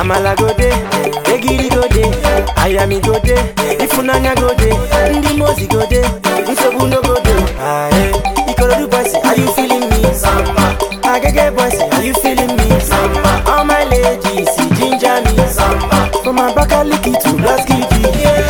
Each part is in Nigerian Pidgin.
amala go dey egiri go dey ayami go dey ifunanya go dey ndị mozi go dey nsogbu no go dey aye ikorodu boys are you feeling me samba agege boys are you feeling me samba all my ladies ginger me samba from abakaliki to blaskidi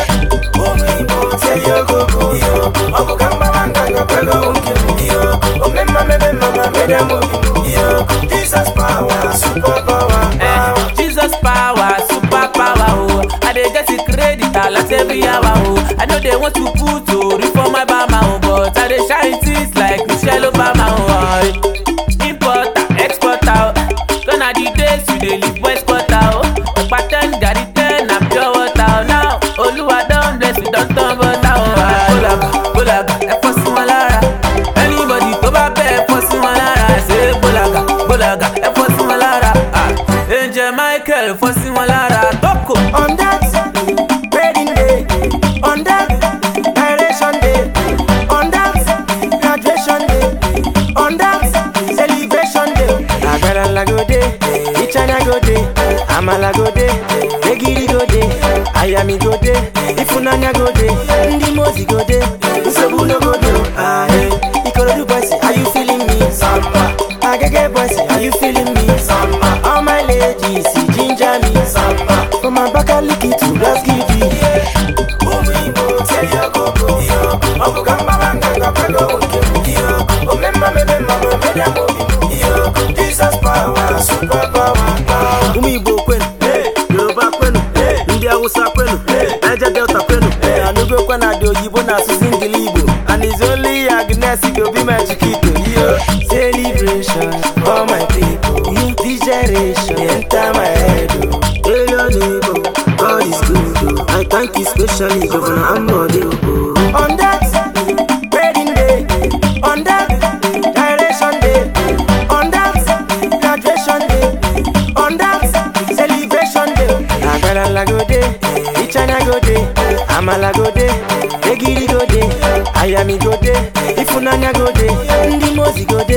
Jesus power, super power, Eh, Jesus power, super power, oh. I dey get it credit a lot every hour, oh. I know they want to put to reform my bama, oh, but I dey shine things like Michelle Obama, oh. Importer, exporter, oh. Gonna the days we dey live west quarter, oh. Ọ̀pá ten, gàrí ten, na pure water, oh. Now, Olúwa don bless we don turn butter, oh. Ah, Bólàgà, bólàgà, ẹ fọ́ sí wọn lára. Anybody tó bá bẹ́ ẹ fọ́ sí wọn lára. Ṣé bólàgà, bólàgà, ẹ fọ́ sí wọn lára. Ah, Angel Michael fọ́ sí wọn lára. Tókò. On that wedding day, on that direction day, on that graduation day, on that celebration day. Agbára go dey, Ichana go dey, Amala go dey, Egiri go dey, Ayami go dey, Ifunanya go dey, Ndị Mozi go dey, Nsogbu no go dey. Aye, Ikorodu boys, are you feeling me? Samba. Agege boys, are you feeling me? Samba. All my ladies, ginger me. Samba. From Abakaliki to Blaskidi. Jesus power, super power, power. ụmụ igbo kwenu yoruba kwenu ndị awụsa kwenu niger delta kwenu anụgokwa na dị oyibo na asụsụ ngili igbo and is only agnes go be my chiquito yo Celebration for my people. This generation enter my head. Oh. alien igbo god is good oh. i thank you specially governor ambode oh. On that wedding day, on that direction day, on that graduation day, on that celebration day. Agbára go dey, Ichana go dey, Amala go dey, Egiri go dey, Ayami go dey, Ifunanya go dey, Ndị Mozi go dey.